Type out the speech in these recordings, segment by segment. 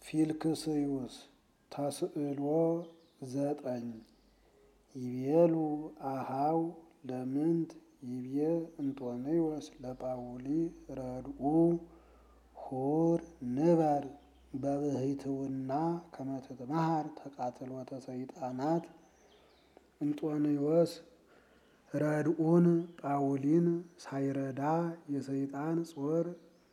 ፊልክስዩስ ተስዕሎ ዘጠኝ ይቤሉ አሃው ለምንት ይቤ እንጦንዮስ ለጳውሊ ረድኡ ሁር ንበር በብህትውና ከመ ትትመሃር ተቃትሎተ ሰይጣናት እንጦንዮስ ረድኡን ጳውሊን ሳይረዳ የሰይጣን ጾር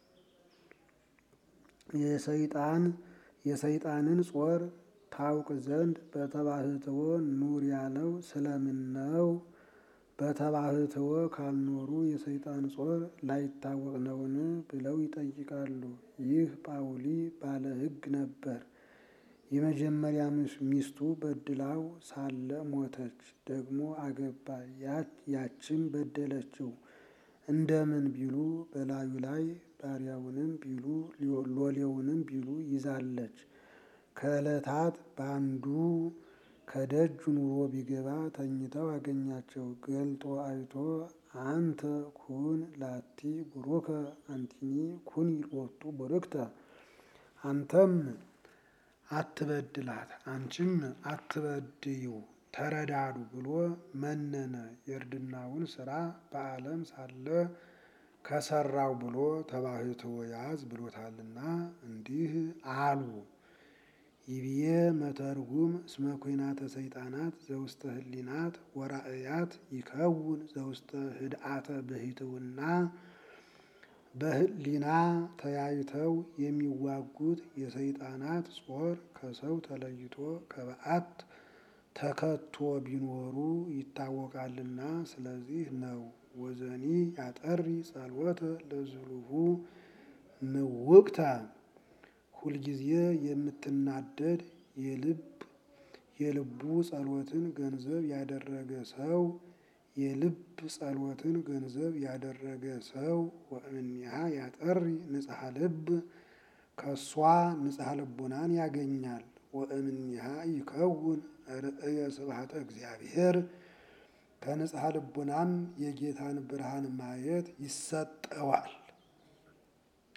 የሰይጣን የሰይጣንን ጾር ታውቅ ዘንድ በተባህትዎ ኑር ያለው ስለምን ነው? በተባህትዎ ካልኖሩ የሰይጣን ጾር ላይታወቅ ነውን? ብለው ይጠይቃሉ። ይህ ጳውሊ ባለ ሕግ ነበር። የመጀመሪያ ሚስቱ በድላው ሳለ ሞተች። ደግሞ አገባ። ያችም በደለችው። እንደምን ቢሉ በላዩ ላይ ባሪያውንም ቢሉ ሎሌውንም ቢሉ ይዛለች። ከዕለታት በአንዱ ከደጅ ኑሮ ቢገባ ተኝተው አገኛቸው። ገልጦ አይቶ አንተ ኩን ላቲ ቡሩከ አንቲኒ ኩኒ ሎቱ ቡርክተ፣ አንተም አትበድላት አንቺም አትበድዩ ተረዳዱ ብሎ መነነ። የእርድናውን ስራ በዓለም ሳለ ከሰራው ብሎ ተባህትዎ ያዝ ብሎታልና እንዲህ አሉ። ይብዬ መተርጉም እስመ ኩናተ ሰይጣናት ዘውስተ ህሊናት ወራእያት ይከውን ዘውስተ ህድአተ ብሂትውና በህሊና ተያይተው የሚዋጉት የሰይጣናት ጾር ከሰው ተለይቶ ከበዓት ተከቶ ቢኖሩ ይታወቃልና ስለዚህ ነው። ወዘኒ ያጠሪ ጸሎተ ለዝሉሁ ምውቅተ ሁልጊዜ የምትናደድ የልብ የልቡ ጸሎትን ገንዘብ ያደረገ ሰው የልብ ጸሎትን ገንዘብ ያደረገ ሰው ወእምኔሃ ያጠሪ ንጽሐ ልብ ከሷ ንጽሐ ልቡናን ያገኛል። ወእምኔሃ ይከውን ርእየ ስብሐተ እግዚአብሔር ከንጽሐ ልቡናም የጌታን ብርሃን ማየት ይሰጠዋል።